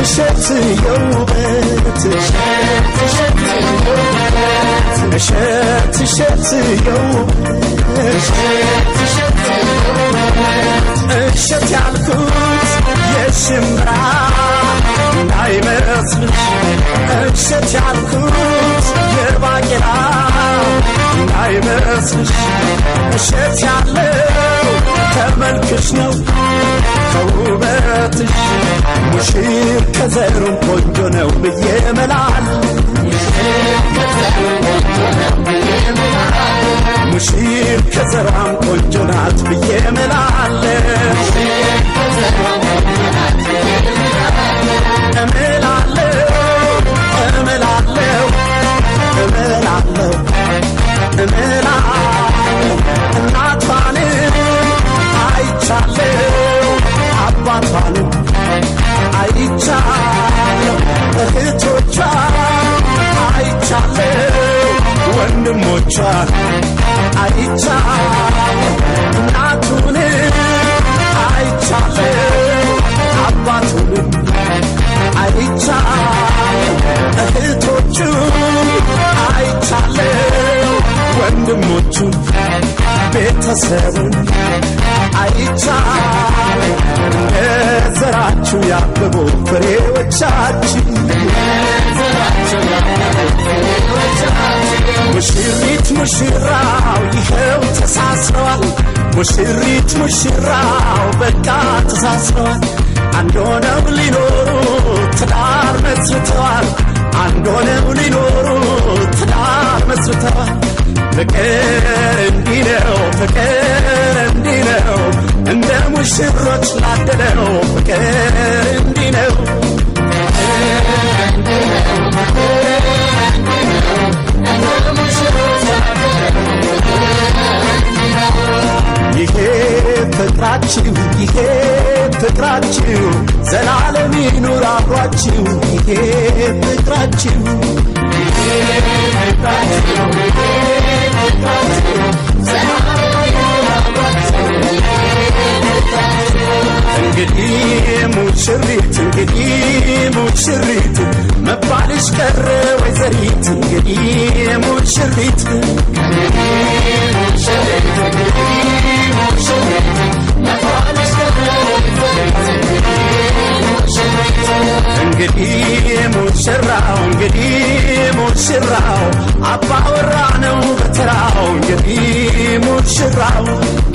እሸት የውበት እሸት እሸት የውበት እሸት ያልኩት የሽምብራ እንዳይመስልሽ እሸት ያልኩት የባቄላ እንዳይመስልሽ እሸት ያለው ከመልክሽ ነው ከውበትሽ ሙሽር ከዘሩም ቆንጆ ነው ብዬ መላል ሙሽር ከዘሯም ቆንጆ ናት ብዬ እምላለሁ እምላለሁ እምላለሁ እምላለሁ እምላለሁ እናቷንም አይቻለሁ አባቷንም አይቻለሁ እህቶቿን አይቻለሁ ወንድሞቿን አይቻለሁ እናቱንም አይቻለሁ አባቱንም አይቻለሁ እህቶቹን አይቻለሁ ወንድሞቹን ቤተሰቡን አይቻለሁ ዘራችሁ ያበቡ ፍሬዎቻችን ሙሽሪት ሙሽራው ይኸው ተሳስረዋል ሙሽሪት ሙሽራው በቃ ተሳስረዋል አንድ ሆነው ሊኖሩ ትዳር መስርተዋል አንድ ሆነው ሊኖሩ ትዳር መስርተዋል ፍቅር እንዲህ ነው ፍቅር እንዲህ ነው እንደ ሙሽሮች ላደለው ፍቅር እንዲህ ነው ይሄ ፍቅራችሁ ይሄ ፍቅራችሁ ዘላለም ይኑር አብሯችሁ ይሄ ፍቅራችሁ እንግዲህ ሙሽሪት እንግዲህ ሙሽሪት መባልሽ ቀረ ወይዘሪት እንግዲህ ሙሽሪት እንግዲህ ሙሽራው እንግዲህ ሙሽራው አባወራ ነው በተራው እንግዲህ ሙሽራው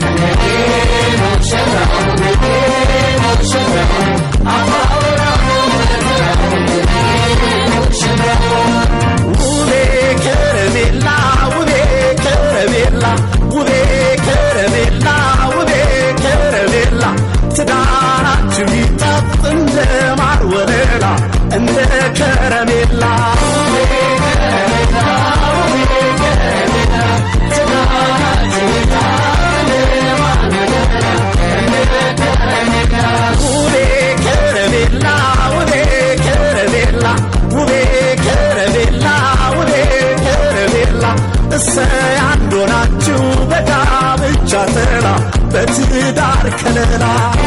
ውቤ ከረሜላ ውቤ ከረሜላ ውቤ ከረሜላ ውቤ ከረሜላ ትዳራችሁ ይጣፍ እንደ ማር ወለላ እንደ ከረሜላ ውቤ ከረሜላ ውቤ ከረሜላ ውቤ ከረሜላ ውቤ ከረሜላ እሰይ አንድ ሆናችሁ በጋብቻ ጥላ በትዳር ከለላ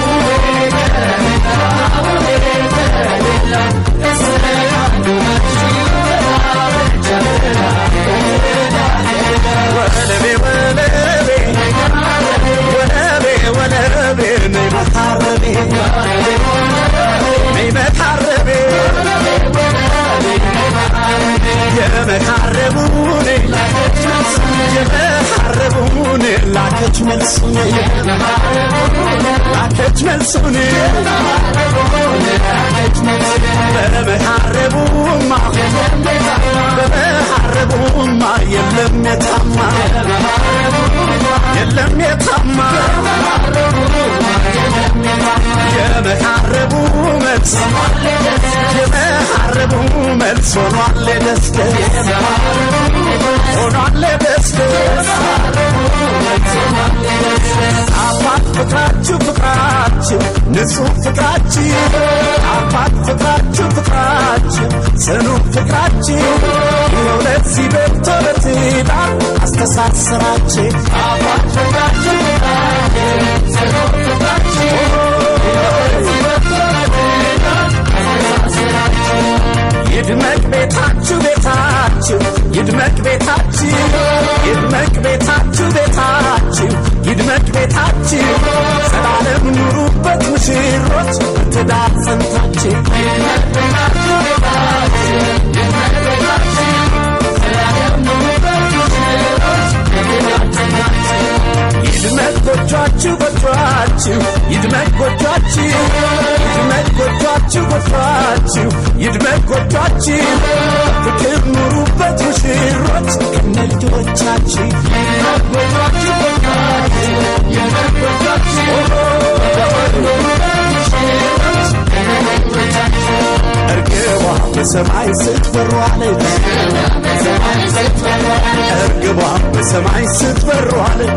ወለቤ ወለቤ ወለቤ ወለቤ ነይ መታረቤ ነይ መታረቤ የመታረቡን የመታረቡን ላከች መልሱን ላከች መልሱን በመታረቡማ በመታረቡማ የለም የታማ የለም የታማ የመታረቡ መልስ የመታረቡ መልስ ሆኗል ደስደስ ሆኗል ደስደስ አባት ፍቅራችሁ ፍቅራችሁ ንጹሕ ፍቅራችሁ አባት ፍቅራችሁ ፍቅራችሁ ጽኑ ፍቅራችሁ ይኸው ለዚህ በቅቶ በትዳር አስተሳሰራችሁ አባት ፍቅራችሁ ፍቅራችሁ ጽኑ ፍቅራችሁ ሙሽሮች ትዳር ጸንታችሁ ይድመቅ ጎጇችሁ ጎጇችሁ ይድመቅ ጎጇችሁ ይድመቅ ጎጇችሁ ጎጇችሁ ይድመቅ ጎጇችሁ ፍቅር ኑሩበት ሙሽሮች ከነ ልጆቻችሁ እርግቧ በሰማይ ስትበሯለች እርግቧ በሰማይ ስትበሯለች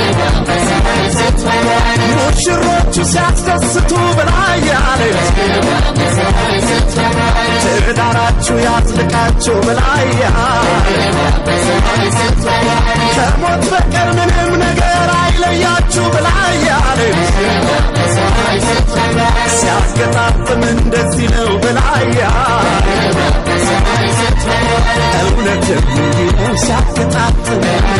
ሙሽሮቹ ሲያስደስቱ በላይ ያለች ትዳራችሁ ያዝልቃችሁ በላይ ከሞት በቀር ምንም ነገር አይለያችሁ በላይ ያለች ሲያስገጣጥም እንደዚህ ነው በላይ እውነትም እንዲህ ነው ሲያገጣጥም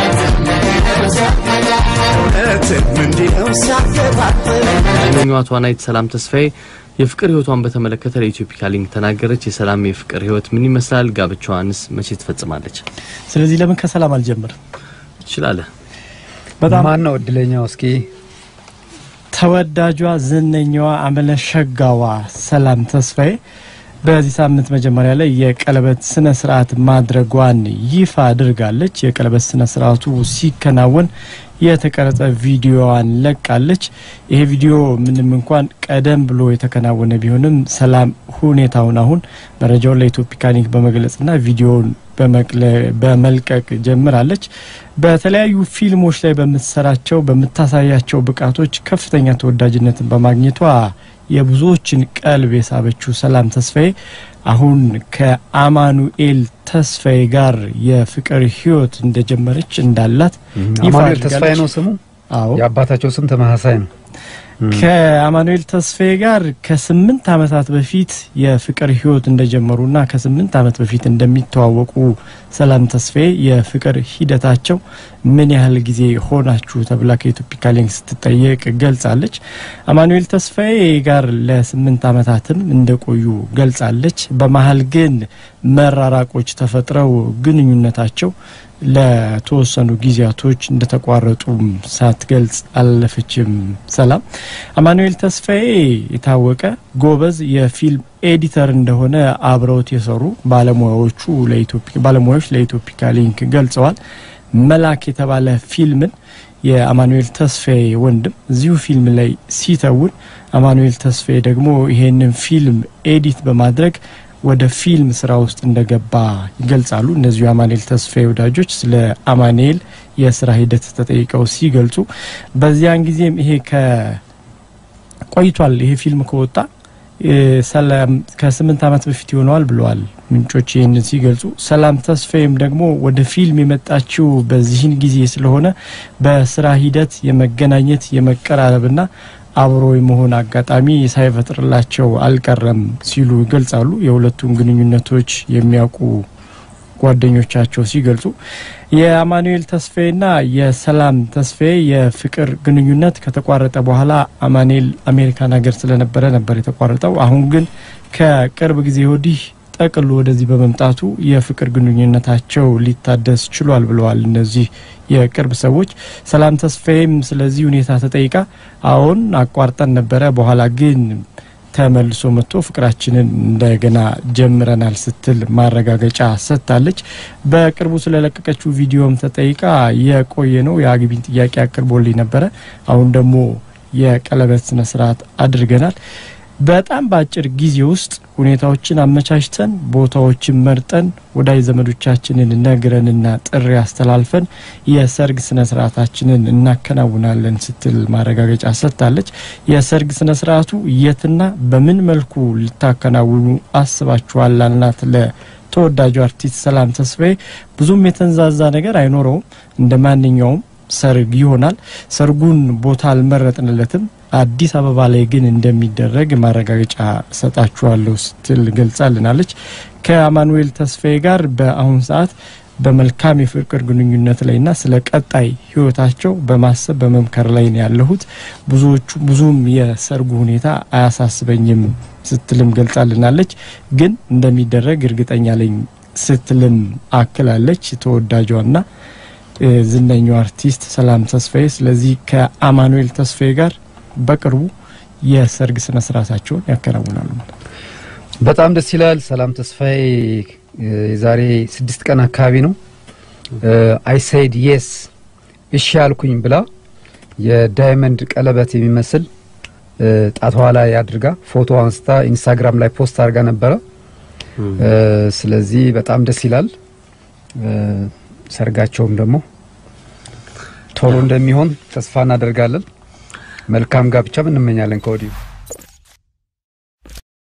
እውነትም እንዲህ ነው ሲያገጣጥም ሌላኛዋ ተዋናይት ሰላም ተስፋዬ የፍቅር ህይወቷን በተመለከተ ለኢትዮፒካ ሊንክ ተናገረች። የሰላም የፍቅር ህይወት ምን ይመስላል? ጋብቻዋንስ መቼ ትፈጽማለች? ስለዚህ ለምን ከሰላም አልጀምርም? ትችላለህ። በጣም ማን ነው እድለኛው? እስኪ ተወዳጇ ዝነኛዋ አመለሸጋዋ ሰላም ተስፋዬ በዚህ ሳምንት መጀመሪያ ላይ የቀለበት ስነ ስርዓት ማድረጓን ይፋ አድርጋለች። የቀለበት ስነ ስርዓቱ ሲከናወን የተቀረጸ ቪዲዮዋን ለቃለች። ይሄ ቪዲዮ ምንም እንኳን ቀደም ብሎ የተከናወነ ቢሆንም ሰላም ሁኔታውን አሁን መረጃውን ለኢትዮፒካ ሊንክ በመግለጽና ቪዲዮውን በመቅለ- በመልቀቅ ጀምራለች። በተለያዩ ፊልሞች ላይ በምትሰራቸው በምታሳያቸው ብቃቶች ከፍተኛ ተወዳጅነትን በማግኘቷ የብዙዎችን ቀልብ የሳበችው ሰላም ተስፋዬ አሁን ከአማኑኤል ተስፋዬ ጋር የፍቅር ህይወት እንደጀመረች እንዳላት ይፋ አማኑኤል ተስፋዬ አድርጋለች። ነው ስሙ። አዎ የአባታቸው ስም ተመሳሳይ ነው። ከአማኑኤል ተስፋዬ ጋር ከስምንት ዓመታት በፊት የፍቅር ህይወት እንደጀመሩና ከስምንት ዓመት በፊት እንደሚተዋወቁ ሰላም ተስፋዬ የፍቅር ሂደታቸው ምን ያህል ጊዜ ሆናችሁ ተብላ ከኢትዮፒካ ሊንክ ስትጠየቅ ገልጻለች። አማኑኤል ተስፋዬ ጋር ለስምንት ዓመታትም እንደቆዩ ገልጻለች። በመሀል ግን መራራቆች ተፈጥረው ግንኙነታቸው ለተወሰኑ ጊዜያቶች እንደተቋረጡም ሳትገልጽ አላለፈችም። ሰላም አማኑኤል ተስፋዬ የታወቀ ጎበዝ የፊልም ኤዲተር እንደሆነ አብረውት የሰሩ ባለሙያዎቹ ለኢትዮፒ- ባለሙያዎች ለኢትዮፒካ ሊንክ ገልጸዋል። መላክ የተባለ ፊልምን የአማኑኤል ተስፋዬ ወንድም እዚሁ ፊልም ላይ ሲተውን አማኑኤል ተስፋዬ ደግሞ ይሄንን ፊልም ኤዲት በማድረግ ወደ ፊልም ስራ ውስጥ እንደገባ ይገልጻሉ። እነዚሁ የአማኑኤል ተስፋዬ ወዳጆች ስለ አማኑኤል የስራ ሂደት ተጠይቀው ሲገልጹ በዚያን ጊዜም ይሄ ከቆይቷል ይሄ ፊልም ከወጣ እ፣ ሰላም ከስምንት ዓመት በፊት ይሆነዋል ብለዋል ምንጮች ይህንን ሲገልጹ። ሰላም ተስፋዬም ደግሞ ወደ ፊልም የመጣችው በዚህን ጊዜ ስለሆነ በስራ ሂደት የመገናኘት የመቀራረብና አብሮ የመሆን አጋጣሚ ሳይፈጥርላቸው አልቀረም ሲሉ ይገልጻሉ። የሁለቱን ግንኙነቶች የሚያውቁ ጓደኞቻቸው ሲገልጹ የአማኑኤል ተስፋዬና የሰላም ተስፋዬ የፍቅር ግንኙነት ከተቋረጠ በኋላ አማኑኤል አሜሪካን ሀገር ስለነበረ ነበር የተቋረጠው። አሁን ግን ከቅርብ ጊዜ ወዲህ ጠቅሎ ወደዚህ በመምጣቱ የፍቅር ግንኙነታቸው ሊታደስ ችሏል ብለዋል እነዚህ የቅርብ ሰዎች። ሰላም ተስፋዬም ስለዚህ ሁኔታ ተጠይቃ አሁን አቋርጠን ነበረ፣ በኋላ ግን ተመልሶ መጥቶ ፍቅራችንን እንደገና ጀምረናል ስትል ማረጋገጫ ሰጥታለች። በቅርቡ ስለለቀቀችው ቪዲዮም ተጠይቃ የቆየ ነው የአግቢን ጥያቄ አቅርቦልኝ ነበረ፣ አሁን ደግሞ የቀለበት ስነ ስርዓት አድርገናል። በጣም በአጭር ጊዜ ውስጥ ሁኔታዎችን አመቻችተን ቦታዎችን መርጠን ወዳጅ ዘመዶቻችንን ነግረንና ጥሪ አስተላልፈን የሰርግ ስነ ስርዓታችንን እናከናውናለን ስትል ማረጋገጫ ሰጥታለች። የሰርግ ስነ ስርዓቱ የትና በምን መልኩ ልታከናውኑ አስባችኋል? ላልናት ለተወዳጁ አርቲስት ሰላም ተስፋዬ ብዙም የተንዛዛ ነገር አይኖረውም። እንደ ማንኛውም ሰርግ ይሆናል። ሰርጉን ቦታ አልመረጥንለትም። አዲስ አበባ ላይ ግን እንደሚደረግ ማረጋገጫ ሰጣችኋለሁ ስትል ገልጻልናለች። ከአማኑኤል ተስፋዬ ጋር በአሁን ሰዓት በመልካም የፍቅር ግንኙነት ላይና ስለ ቀጣይ ህይወታቸው በማሰብ በመምከር ላይ ነው ያለሁት። ብዙዎቹ ብዙም የሰርጉ ሁኔታ አያሳስበኝም ስትልም ገልጻልናለች። ግን እንደሚደረግ እርግጠኛ ላይ ስትልም አክላለች ተወዳጇና እ፣ ዝነኛው አርቲስት ሰላም ተስፋዬ። ስለዚህ ከአማኑኤል ተስፋዬ ጋር በቅርቡ የሰርግ ስነ ስርዓታቸውን ያከናውናሉ። በጣም ደስ ይላል። ሰላም ተስፋዬ እ፣ የዛሬ ስድስት ቀን አካባቢ ነው አይሳይድ የስ እሺ ያልኩኝ ብላ የዳይመንድ ቀለበት የሚመስል እ፣ ጣቷ ላይ አድርጋ ፎቶ አንስታ ኢንስታግራም ላይ ፖስት አድርጋ ነበረ። እ፣ ስለዚህ በጣም ደስ ይላል። እ፣ ሰርጋቸውም ደግሞ ቶሎ እንደሚሆን ተስፋ እናደርጋለን። መልካም ጋብቻም እንመኛለን ከወዲሁ